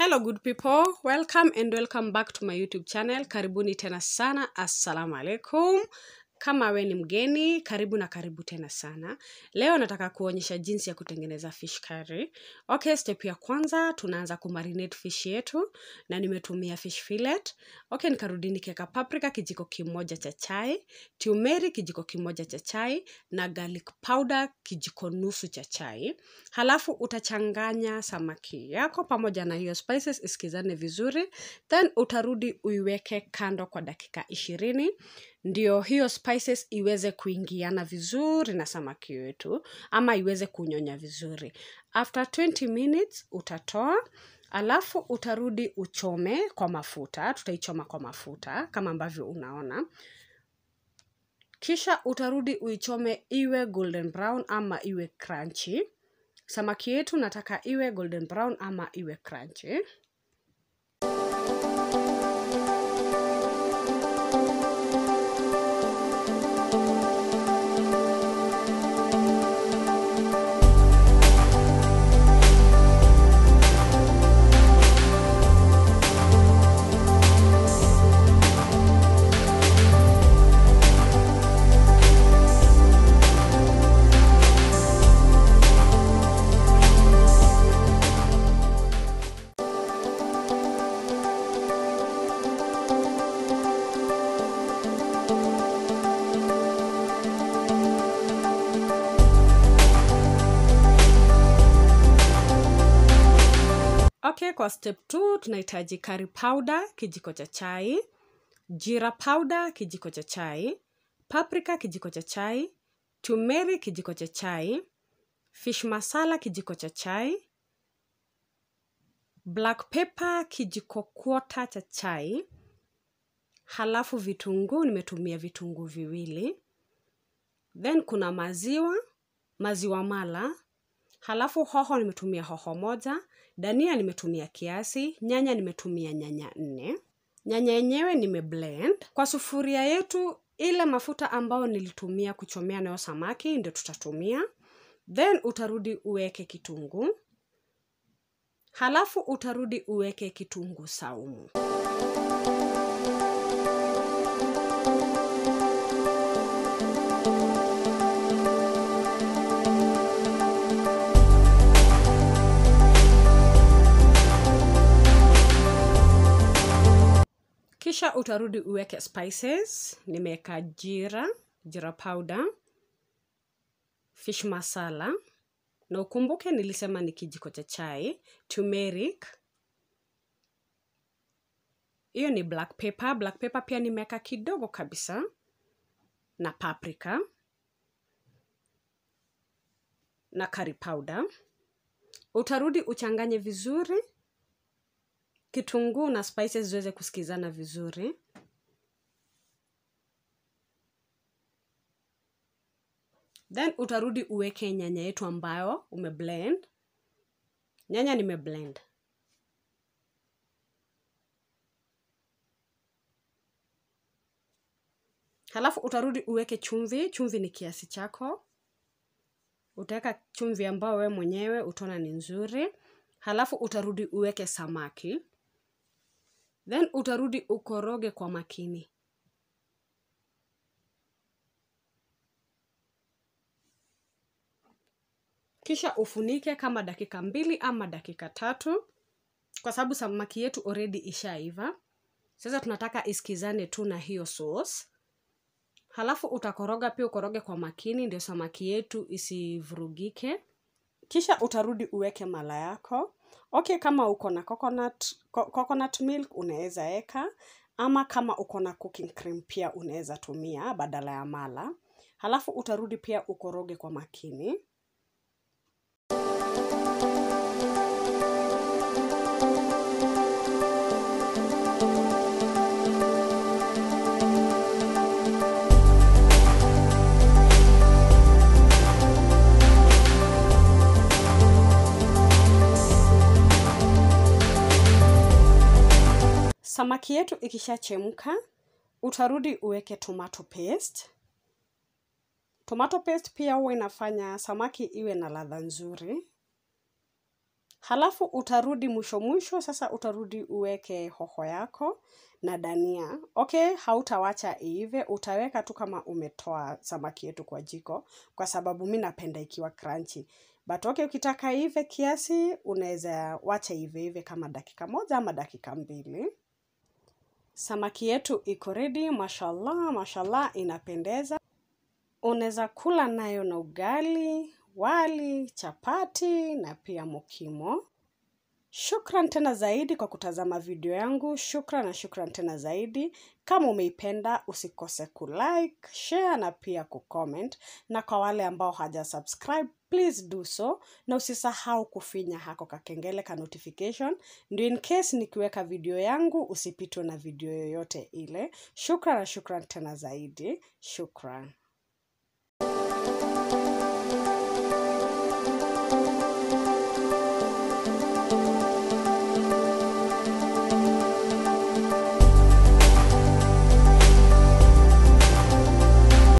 hello good people welcome and welcome back to my youtube channel karibuni tena sana assalamu alaikum kama we ni mgeni karibu na karibu tena sana leo nataka kuonyesha jinsi ya kutengeneza fish curry okay step ya kwanza tunaanza kumarinate fish yetu na nimetumia fish fillet okay nikarudi nikeka paprika kijiko kimoja cha chai tumeri kijiko kimoja cha chai na garlic powder kijiko nusu cha chai halafu utachanganya samaki yako pamoja na hiyo spices isikizane vizuri then utarudi uiweke kando kwa dakika ishirini ndio hiyo spices iweze kuingiana vizuri na samaki wetu ama iweze kunyonya vizuri after 20 minutes utatoa alafu utarudi uchome kwa mafuta tutaichoma kwa mafuta kama ambavyo unaona kisha utarudi uichome iwe golden brown ama iwe crunchy samaki yetu nataka iwe golden brown ama iwe crunchy okay kwa step 2 tunahitaji curry powder kijiko cha chai jira powder kijiko cha chai paprika kijiko cha chai tumeri kijiko cha chai fish masala kijiko cha chai black pepper kijiko kwota cha chai halafu vitunguu nimetumia vitunguu viwili then kuna maziwa maziwa mala halafu hoho nimetumia hoho moja dania nimetumia kiasi nyanya nimetumia nyanya nne nyanya yenyewe nimeblend kwa sufuria yetu ile mafuta ambayo nilitumia kuchomea nayo samaki ndio tutatumia then utarudi uweke kitunguu halafu utarudi uweke kitunguu saumu kisha utarudi uweke spices nimeweka jira jira powder fish masala na ukumbuke nilisema ni kijiko cha chai turmeric hiyo ni black pepper black pepper pia nimeweka kidogo kabisa na paprika na curry powder utarudi uchanganye vizuri kitunguu na spices ziweze kusikizana vizuri then utarudi uweke nyanya yetu ambayo umeblend nyanya nimeblend halafu utarudi uweke chumvi chumvi ni kiasi chako utaweka chumvi ambayo we mwenyewe utaona ni nzuri halafu utarudi uweke samaki then utarudi ukoroge kwa makini kisha ufunike kama dakika mbili ama dakika tatu kwa sababu samaki yetu already ishaiva sasa tunataka isikizane tu na hiyo sauce halafu utakoroga pia ukoroge kwa makini ndio samaki yetu isivurugike kisha utarudi uweke mala yako okay kama uko na coconut, co coconut milk unaweza eka ama kama uko na cooking cream pia unaweza tumia badala ya mala halafu utarudi pia ukoroge kwa makini samaki yetu ikishachemka utarudi uweke tomato paste tomato paste pia huwa inafanya samaki iwe na ladha nzuri halafu utarudi mwisho mwisho sasa utarudi uweke hoho yako na dania okay hautawacha iive utaweka tu kama umetoa samaki yetu kwa jiko kwa sababu mi napenda ikiwa crunchy but okay ukitaka ive kiasi unaweza wacha ive ive kama dakika moja ama dakika mbili samaki yetu iko ready mashallah mashallah inapendeza unaweza kula nayo na ugali wali chapati na pia mokimo shukran tena zaidi kwa kutazama video yangu shukran na shukran tena zaidi kama umeipenda usikose kulike share na pia kucomment na kwa wale ambao haja subscribe please do so na usisahau kufinya hako kakengele ka notification ndio in case nikiweka video yangu usipitwe na video yoyote ile shukran na shukran tena zaidi shukran